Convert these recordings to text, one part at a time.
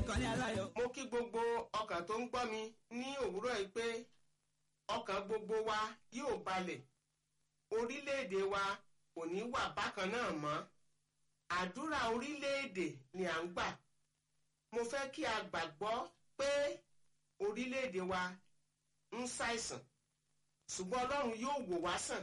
ìkànnì aláyọ̀. mo kí gbogbo ọkàn tó ń gbọ́ mi ní òwúrọ̀ yìí pé ọkàn gbogbo wa yóò balẹ̀ orílẹ̀-èdè wa kò ní wà bákan náà mọ́ àdúrà orílẹ̀-èdè ni à ń gbà mo fẹ́ kí a gbàgbọ́ pé orílẹ̀-èdè wa ń ṣàìsàn ṣùgbọ́n ọlọ́run yóò wò wá sàn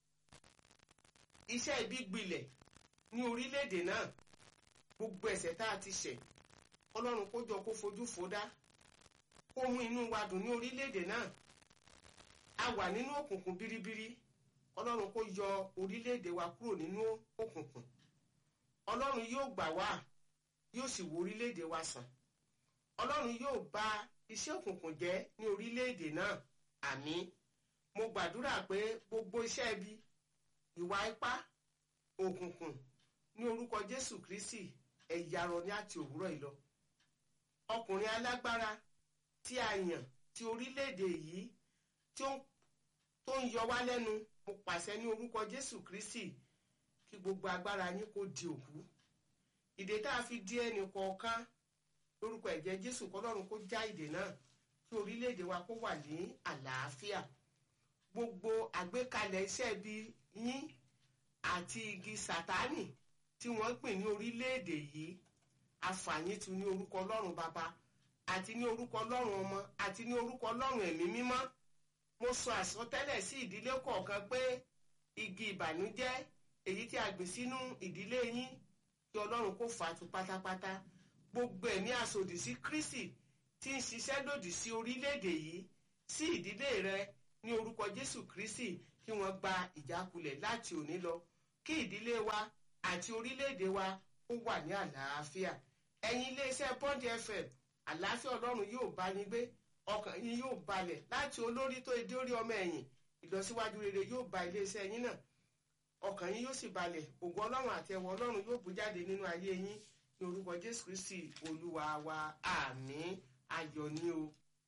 iṣẹ́ ibi gbilẹ̀ ní orílẹ̀-èdè náà gbogbo ẹ̀ṣẹ̀ tá a ti ṣẹ̀ ọlọ́run kó jọ kó fojú fo dá kó mú inú wa dùn ní orílẹ̀-èdè náà a wà nínú òkùnkùn biribiri ọlọ́run kó yọ orílẹ̀-èdè wa kúrò nínú òkùnkùn ọlọ́run yóò gbà wá yóò sì wo orílẹ̀-èdè wa sàn ọlọ́run yóò bà iṣẹ́ òkùnkùn jẹ́ ní orílẹ̀-èdè náà àmín mo gbàdúrà pé gbogbo iṣẹ́ ibi ìwà ipá òkùnkùn ní orúkọ jésù kristi ẹ̀yàrọ̀ ní àti òwúrọ̀ yìí lọ ọkùnrin alágbára tí a yàn ti orílẹ̀-èdè yìí tó ń yọ wá lẹ́nu mo pàṣẹ ní orúkọ jésù kristi kí gbogbo agbára yín kó di òkú ìdè tá a fi di ẹnì kọ̀ọ̀kan lórúkọ ẹ̀jẹ̀ jésù kọlọ́run kó já ìdè náà kí orílẹ̀-èdè wa kó wà ní àlàáfíà gbogbo àgbékalẹ̀ iṣẹ́ bí yín àti igi sátánì tí wọ́n gbìn ní orílẹ̀-èdè yìí àfààní tu ní orúkọ ọlọ́run bàbá àti ní orúkọ ọlọ́run ọmọ àti ní orúkọ ọlọ́run ẹ̀mí mímọ́ mo sọ àsọtẹ́lẹ̀ sí ìdílé kọ̀ọ̀kan pé igi ìbànújẹ́ èyí tí a gbìn sínú ìdílé yín kí ọlọ́run kó fà á tu pátápátá gbogbo ẹ̀mí àsòdì sí kristi tí ń ṣiṣẹ́ lòdì sí orílẹ̀-èdè yìí sí ìdílé rẹ ní orúkọ jésù kristi kí wọ́n gba ìjákulẹ̀ láti òní lọ kí ìdílé wa àti orílẹ̀-èdè wa ó wà ní àlàáfíà ẹ̀yin iléeṣẹ́ bond fm àlàáfíà ọlọ́run yóò bá yín gbé ọkàn yín yóò balẹ̀ láti olórí tó edé orí ọmọ ẹ̀yìn ìlọsíwájú rere yóò bá iléeṣẹ́ yín náà ọkàn yín yóò sì balẹ̀ ògo ọlọ́run àti ẹwọ ọlọ́run yóò bú jáde nínú ayé yín ní orúkọ jésù kristi olúwa wa àmín ayọ̀ ni o.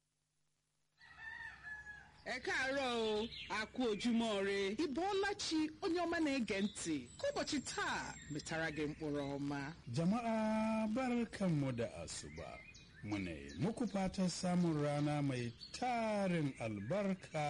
ẹ káàárọ̀ o a kú ojúmọ́ re ịbọọlachi onye ọma na-ege ntị ka ụbọchị taa metara gị mkpụrụ ọma Jama'a barkanmu da asuba. Muna yi muku fatan samun rana mai tarin albarka